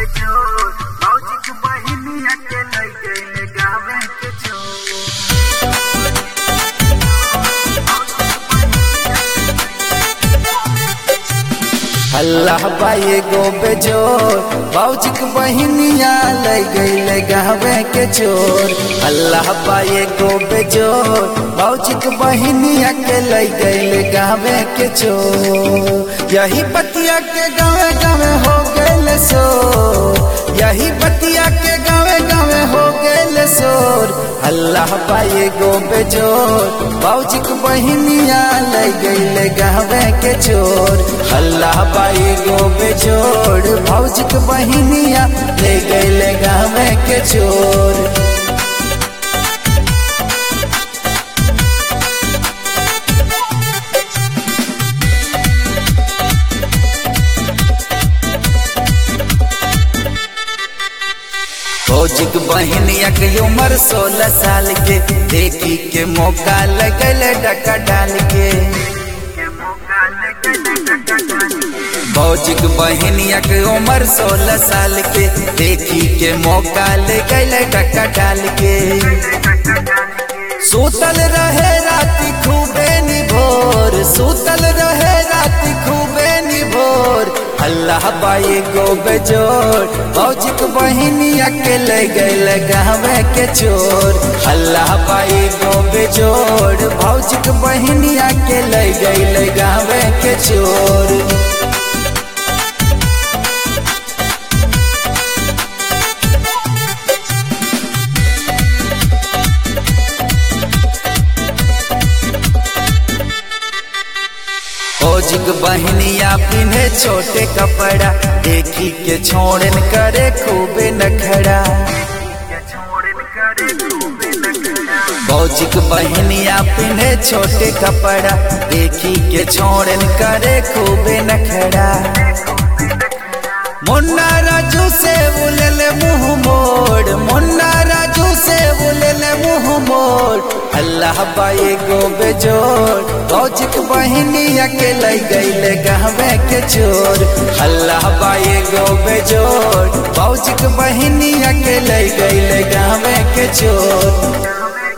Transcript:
बेजोर मौजी के बहिनिया के लई गइले गावे के छोर अल्लाह बाई गो बेजोर बाउजिक बहिनिया ले गईले गावे के चोर अल्लाह बाई गो बेजोर बाउजिक बहिनिया के ले गईले गावे के चोर यही पतिया के गावे गावे हो गए सो यही पतिया के गावे गावे हो गए शोर अल्लाह बाई गो बेजोर बाउजिक बहिनिया ले गईले गावे के चोर अल्लाह बाई गो बेजोड़ भौजिक बहिनिया ले गईले गावे के चोर भौजिक बहिनिया के उम्र सोलह साल के देखी के मौका लगल डका डाल के के मौका लेके डका डाली भौजिक बहिनिया के उम्र सोलह साल के देखी के मौका ले गल डका डाल के डका डाली सूतल रहे राति खूबे निभोर सूतल रहे राति खूबे निभोर अल्लाह बाई गो बेजोर भौजिक बहिनिया के ले गल गावे के चोर अल्लाह बाई गो बेजोर भौजिक बहिनिया के ले गल गावे के चोर फौजिक बहनिया पिन्हे छोटे कपड़ा देखी के छोड़न करे खूबे नखड़ा के छोड़न करे खूबे लगड़ा फौजिक बहनिया पिन्हे छोटे कपड़ा देखी के छोड़न करे खूबे नखड़ा मुन्ना राजू से बुलल मुंह मोड़ मुन्ना राजू से बुलल मुंह मोड़ अल्लाह बाई गो बेजोर भौजिक बहिनिया के लई गईले गहवे के चोर अल्लाह बाई गो बेजोर भौजिक बहिनिया के लई गईले गहवे के चोर गावे